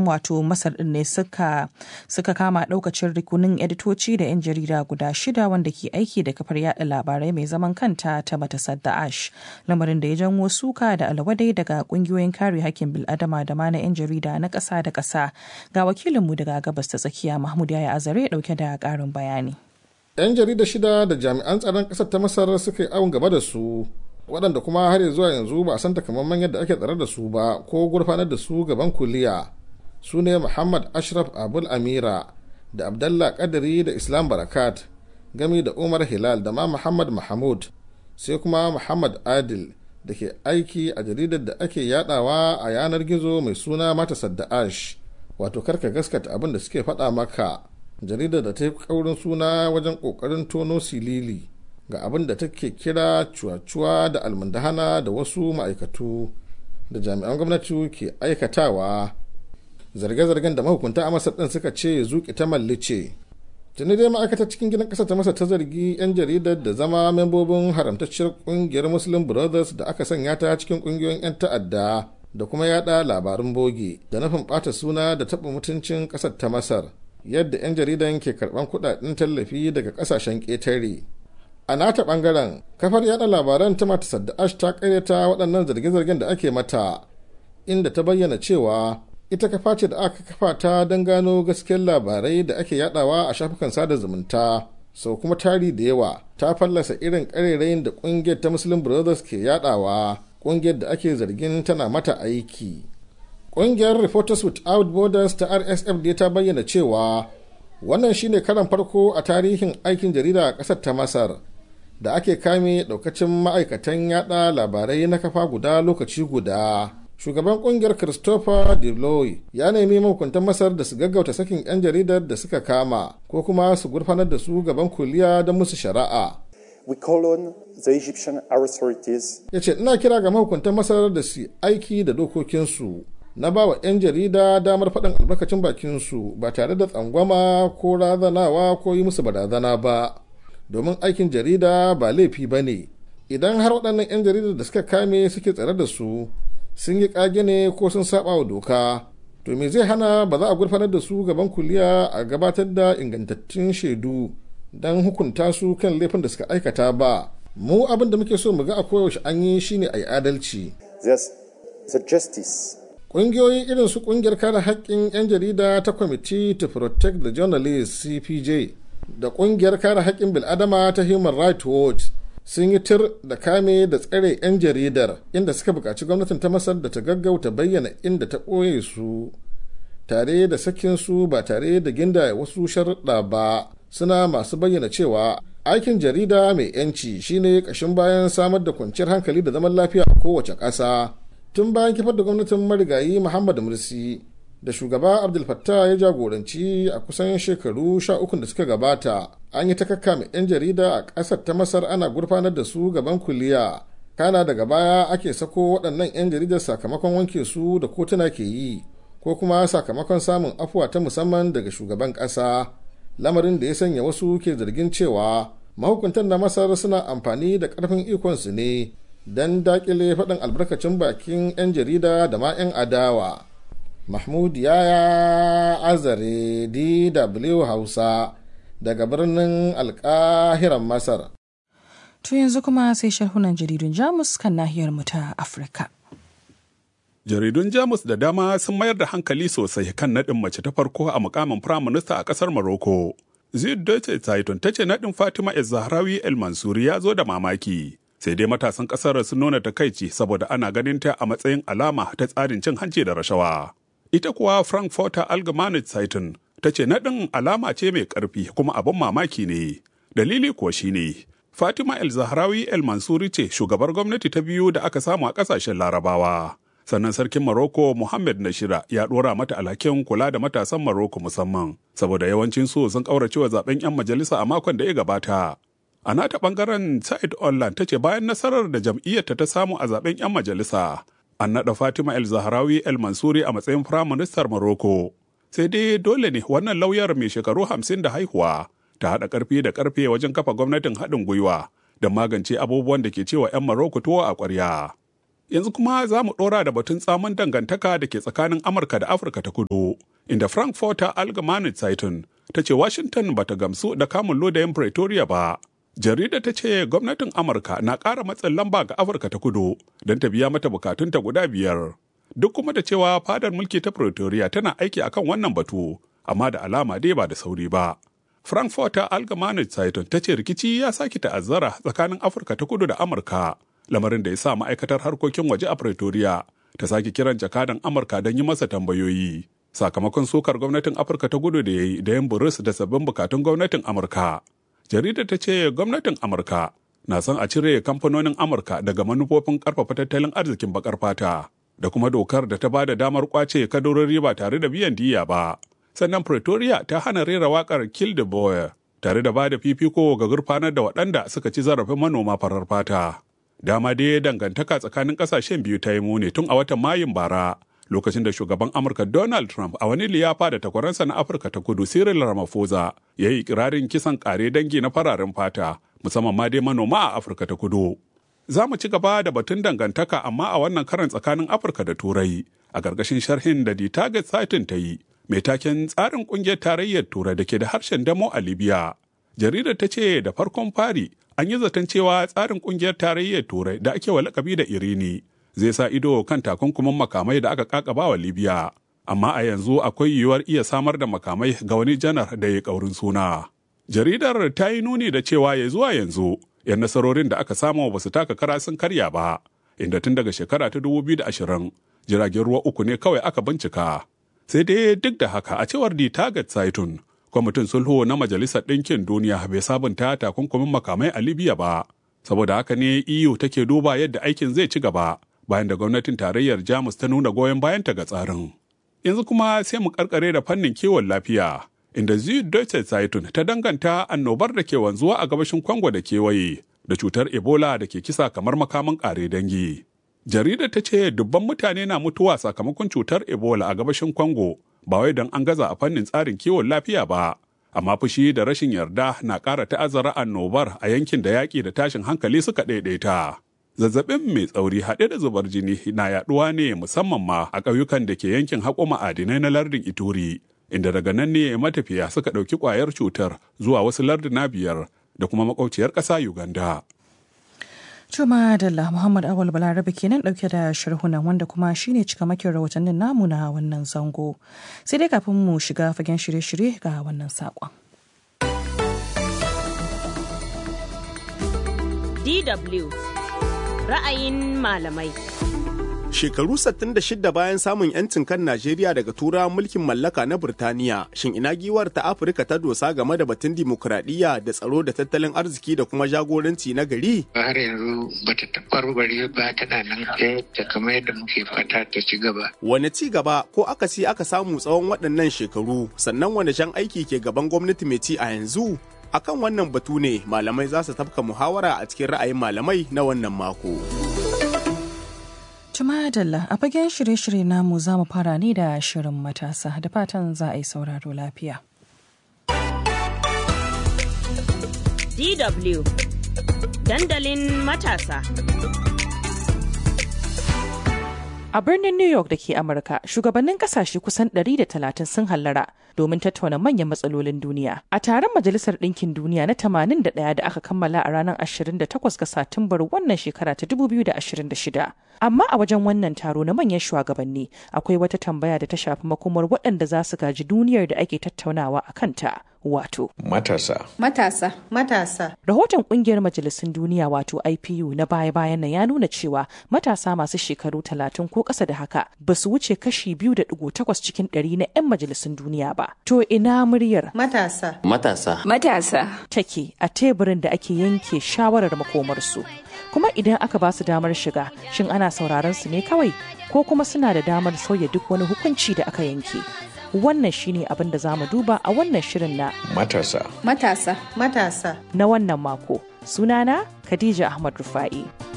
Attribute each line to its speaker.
Speaker 1: wato masar din ne suka suka kama daukacin rikunin editoci da 'yan jarida guda shida wanda ke aiki da kafar yada labarai mai zaman kanta ta matasar ash lamarin da ya janwo suka da alwadai daga kungiyoyin kare hakkin bil'adama da ma na 'yan jarida na ƙasa da ƙasa ga wakilinmu daga gabas ta tsakiya mahmud yaya azare dauke da ƙarin bayani
Speaker 2: 'yan jarida shida da jami'an tsaron ƙasar ta masar suka yi awon gaba da su waɗanda kuma har zuwa yanzu ba a san takamaiman yadda ake tsare da su ba ko gurfanar da su gaban kuliya su ne muhammad ashraf abul amira da abdallah kadiri da islam barakat gami da umar hilal da ma muhammad mahmud sai kuma muhammad adil da ke aiki a jaridar da ake yadawa a yanar gizo mai suna mata sadda'ash wato karka gaskata abin da suke faɗa maka jaridar da ta yi kaurin suna wajen ƙoƙarin tono silili ga abin da take kira cuwa-cuwa da almundahana da wasu ma'aikatu da jami'an gwamnati ke aikatawa zarge-zargen da mahukunta a masar ɗin suka ce zuƙi ta mallice tuni dai ma'aikatar cikin gidan ƙasa ta masa ta zargi 'yan jaridar da zama membobin haramtacciyar ƙungiyar muslim brothers da aka sanya ta cikin ƙungiyoyin 'yan ta'adda da kuma yada labarun boge da nufin ɓata suna da taɓa mutuncin ƙasar ta masar yadda 'yan jaridan ke karɓan kuɗaɗen tallafi daga ƙasashen ƙetare a nata bangaren kafar yada labaran ta mata sadda'ash ta karyata waɗannan zarge-zargen da ake mata inda ta bayyana cewa ita kafa ce da aka kafa ta don gano gaskiyar labarai da ake yadawa a shafukan sada zumunta sau kuma tari da yawa ta fallasa irin karerayin da ƙungiyar ta muslim brothers ke yadawa ƙungiyar da ake zargin tana mata aiki ƙungiyar reporters without borders ta rsf da ta bayyana cewa wannan shine karan farko a tarihin aikin jarida a ƙasar ta masar da ake kame daukacin ma'aikatan yada labarai na kafa guda lokaci guda shugaban kungiyar christopher deloy ya nemi mahukuntan masar da su gaggauta sakin 'yan jaridar da suka kama ko kuma su gurfanar da su gaban kuliya don musu shari'a
Speaker 3: We call on the Egyptian authorities
Speaker 2: ya ce ina kira ga mahukuntan masar da su aiki da dokokinsu na ba wa 'yan jarida damar faɗin albarkacin bakinsu ba tare da tsangwama ko razanawa ko yi musu barazana ba domin aikin jarida ba laifi ba ne idan har waɗannan 'yan jaridar da suka kame suke tsare da su sun yi ƙage ne ko sun saba wa doka to me zai hana ba za a gurfanar da su gaban kuliya a gabatar da ingantattun shaidu don hukunta su kan laifin da suka aikata ba mu abin da muke so mu ga a koyaushe an yi shine a yi adalci
Speaker 3: there's the justice
Speaker 2: ƙungiyoyi irin su ƙungiyar kare haƙƙin 'yan jarida ta kwamiti to protect the journalists cpj da ƙungiyar kare haƙƙin bil'adama ta human rights watch sun yi tir da kame da tsare 'yan jaridar inda suka buƙaci gwamnatin ta masar da ta gaggauta bayyana inda ta ɓoye su tare da sakin su ba tare da ginda wasu sharuɗa ba suna masu bayyana cewa aikin jarida mai 'yanci shine ƙashin bayan samar da kwanciyar hankali da zaman lafiya a kowace ƙasa tun bayan kifar da gwamnatin marigayi muhammad mursi da shugaba abdul fattah ya jagoranci a kusan shekaru sha uku da suka gabata an yi ta kakkame 'yan jarida a ƙasar ta masar ana gurfanar da su gaban kuliya kana daga baya ake sako waɗannan 'yan jaridar sakamakon wanke su da kotuna ke yi ko kuma sakamakon samun afuwa ta musamman daga shugaban ƙasa lamarin da ya sanya wasu ke zargin cewa mahukuntan na masar suna amfani da ƙarfin ikonsu ne don daƙile faɗin albarkacin bakin 'yan jarida da ma 'yan adawa mahmud yaya azare dw hausa daga birnin alkahiran masar
Speaker 1: To yanzu kuma sai sharhunan jaridun Jamus kan nahiyar mu ta Afirka.
Speaker 4: Jaridun Jamus da dama sun mayar da hankali sosai kan naɗin mace ta farko a mukamin firaminista a ƙasar Morocco. Zid Deutsche Zeitung ta ce naɗin Fatima El Zahrawi El Mansuri ya zo da mamaki. Sai dai matasan ƙasar sun nuna takaici saboda ana ganin ta a matsayin alama ta tsarin cin hanci da rashawa. Ita kuwa Frankfurter Allgemeine Zeitung ta ce naɗin alama ce mai ƙarfi kuma abin mamaki ne. Dalili kuwa shine Fatima El Zahrawi El Mansuri ce shugabar gwamnati ta biyu da aka samu a ƙasashen Larabawa. Sannan sarkin Maroko Mohammed Nashira ya ɗora mata alhakin kula da matasan Maroko musamman, saboda yawancin su sun ƙaurace wa zaben 'yan majalisa a makon da ya gabata. A nata ɓangaren Said Online ta ce bayan nasarar da jam'iyyarta ta samu a zaben 'yan majalisa, an naɗa Fatima El Zahrawi El Mansuri a matsayin firaministar Maroko. Sai dai dole ne wannan lauyar mai shekaru hamsin da haihuwa ta haɗa ƙarfi da ƙarfe wajen kafa gwamnatin haɗin gwiwa da magance abubuwan da ke cewa 'yan Maroko tuwo a ƙwarya. Yanzu kuma za mu ɗora da batun tsamin dangantaka da ke tsakanin Amurka da Afirka ta kudu, inda Frankfurter Allgemeine Zeitung ta ce Washington bata gamsu da kamun lodayin Pretoria ba. Jarida ta ce gwamnatin Amurka na ƙara matsin lamba ga Afirka ta kudu don ta biya mata bukatunta guda biyar. Duk kuma da cewa fadar mulki ta Pretoria tana aiki akan wannan batu, amma da alama dai ba da sauri ba. Frankfurter Allgemeine Zeitung ta ce rikici ya sake ta'azzara tsakanin Afirka ta kudu da Amurka, lamarin da ya sa ma'aikatar harkokin waje a Pretoria ta sake kiran jakadan Amurka don yi masa tambayoyi. Sakamakon sukar gwamnatin Afirka ta kudu da ya yi da yin buris da sabbin bukatun gwamnatin Amurka. Jaridar ta ce gwamnatin Amurka na son a cire kamfanonin Amurka daga manufofin karfafa tattalin arzikin bakar fata da kuma dokar da ta ba da damar kwace kadarori ba tare da biyan diya ba. sannan Pretoria ta hana rera wakar Kill the Boy tare da ba da fifiko ga gurfanar da waɗanda suka ci zarafin manoma farar fata. Dama dai dangantaka tsakanin ƙasashen biyu ta yi muni tun a watan Mayun bara lokacin da shugaban Amurka Donald Trump a wani liyafa da takwaransa na Afirka ta kudu Cyril Ramaphosa ya yi ikirarin kisan ƙare dangi na fararen fata musamman ma dai manoma a Afirka ta kudu. Za mu ci gaba da batun dangantaka amma a wannan karan tsakanin Afirka da Turai a ƙarƙashin sharhin da The Target Satin ta yi mai taken tsarin kungiyar tarayyar turai da ke da harshen damo a libya jaridar ta ce da farkon fari an yi zaton cewa tsarin kungiyar tarayyar turai da ake wa lakabi da irini zai sa ido kan takunkumin makamai da aka kakaba wa libya amma a yanzu akwai yiwuwar iya samar da makamai ga wani janar da ya kaurin suna jaridar ta yi nuni da cewa ya zuwa yanzu yan nasarorin da aka samu ba su taka kara sun karya ba inda tun daga shekara ta 2020 jiragen ruwa uku ne kawai aka bincika sai dai duk da haka a cewar di target saitun kwamitin sulhu na majalisar ɗinkin duniya bai sabunta takunkumin makamai a libya ba saboda haka ne eu take duba yadda aikin zai ci gaba bayan da gwamnatin tarayyar jamus ta nuna goyon bayanta ga tsarin yanzu kuma sai mu karkare da fannin kiwon lafiya inda Deutsche Zeitung ta danganta annobar da ke wanzuwa a gabashin Kwango da kewaye da cutar Ebola da ke kisa kamar makaman ƙare dangi. jaridar ta ce dubban mutane na mutuwa sakamakon cutar ebola a gabashin congo ba wai don an gaza a fannin tsarin kiwon lafiya ba amma fushi da rashin yarda na ƙara ta'azzara annobar a yankin da yaƙi da tashin hankali suka ɗaiɗaita zazzabin mai tsauri haɗe da zubar jini na yaɗuwa ne musamman ma a ƙauyukan da ke yankin haƙo ma'adinai na lardin ituri inda daga nan ne matafiya suka ɗauki ƙwayar cutar zuwa wasu larduna biyar da kuma makwauciyar ƙasa uganda
Speaker 1: Juma Dalla Muhammad Awal Balarabe kenan dauke da sharhunan wanda kuma shine cikamakin rahotannin namu na wannan zango. Sai dai kafin mu shiga fagen shirye-shirye ga wannan saƙon.
Speaker 5: DW ra'ayin malamai.
Speaker 6: Shekaru 66 bayan samun 'yancin kan Najeriya daga turawan mulkin mallaka na Burtaniya, shin ina giwar ta Afirka ta dosa game da batun dimokuraɗiyya da tsaro da tattalin arziki da kuma jagoranci na gari?
Speaker 7: Har yanzu bata tabbarbare ba tana nan ta kamar yadda muke fata ta ci gaba.
Speaker 6: Wane ci gaba ko akasi aka samu tsawon waɗannan shekaru sannan wane jan aiki ke gaban gwamnati mai ci a yanzu? Akan wannan batu ne malamai za su tafka muhawara a cikin ra'ayin malamai na wannan mako.
Speaker 1: Tumadalla a fagen shirye-shirye namu za mu fara ne da shirin matasa da fatan za a yi sauraro lafiya.
Speaker 5: DW Dandalin matasa.
Speaker 1: A birnin New York da ke Amurka, shugabannin kasashe kusan 130 sun hallara domin tattauna manyan matsalolin duniya. A taron Majalisar Ɗinkin Duniya na 81 da aka kammala a ranar 28 ga Satumbar wannan shekara ta 2026. Amma a wajen wannan taro na manyan shugabanni akwai wata tambaya da ta shafi makomar waɗanda za su gaji duniyar da ake tattaunawa a kanta. Wato.
Speaker 8: Matasa.
Speaker 9: Matasa. Matasa.
Speaker 1: Rahoton kungiyar majalisun duniya wato IPU na baya-bayan nan ya nuna cewa matasa masu shekaru talatin ko ƙasa da haka ba su wuce kashi biyu da ɗigo takwas cikin ɗari na 'yan majalisun duniya ba. To ina muryar
Speaker 9: Matasa.
Speaker 8: Matasa.
Speaker 9: Matasa.
Speaker 1: take a teburin da ake yanke shawarar makomarsu. Kuma idan aka ba su damar shiga, shin ana sauraron su ne kawai ko kuma suna da damar sauya duk wani hukunci da aka yanke. Wannan shine abin da za mu duba a wannan shirin na
Speaker 8: Matasa.
Speaker 9: Matasa. Matasa.
Speaker 1: na wannan mako. Sunana Khadija Ahmad Rufa'i.